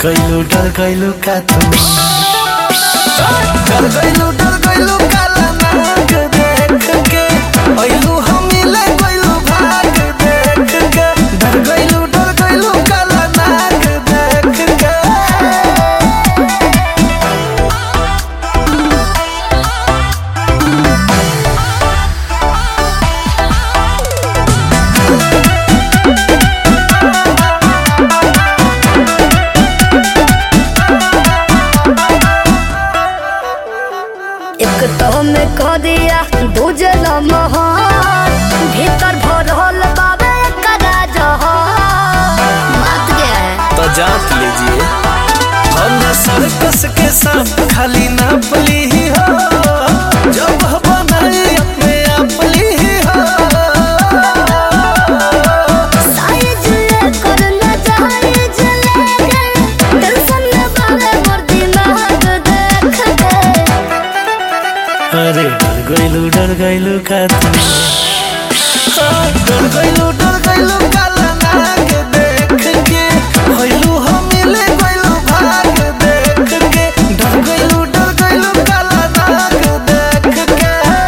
गइलु डर गइलु का तू डर गइलु डर गइलु काला नाग देख के अइलु हमिले गइलु भाग देख के डर गइलु डर गइलु काला नाग देख के एक तो में कह दिया दूजे मोहर भीतर भरल बाबे कदा जहर बात क्या है तो जांच लीजिए हम सर्कस के साथ खाली नापली ही हो जब बनाई अपने आप ली ही हो साइज लेकर न जाइज लेके टेंशन न बाबे मोर दिमाग देख के अरे डर गइलु डर गइलु का तू हाँ, डर गइलु डर गइलु काला नाग देख के भइलु हमिले गइलु भाग देख के डर गइलु डर गइलु काला नाग देख के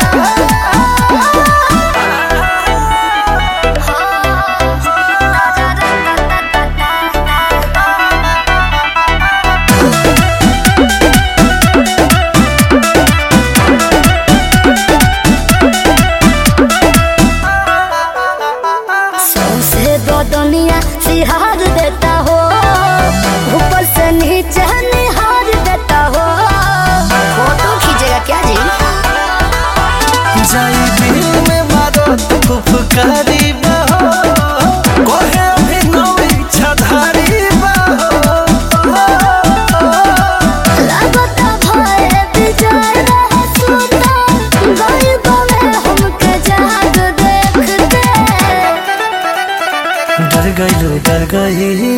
सौंसे बदनिया सिहार देता हो ऊपर से नीचे निहार देता हो फोटो खींचेगा क्या जी जाई दिल में मारो तो फुफकारी बहो कोहे अभिनव इच्छाधारी बहो लगता भय विजय रह सुता गई बवे हमके जाग देख के डर गइलु डर गइलु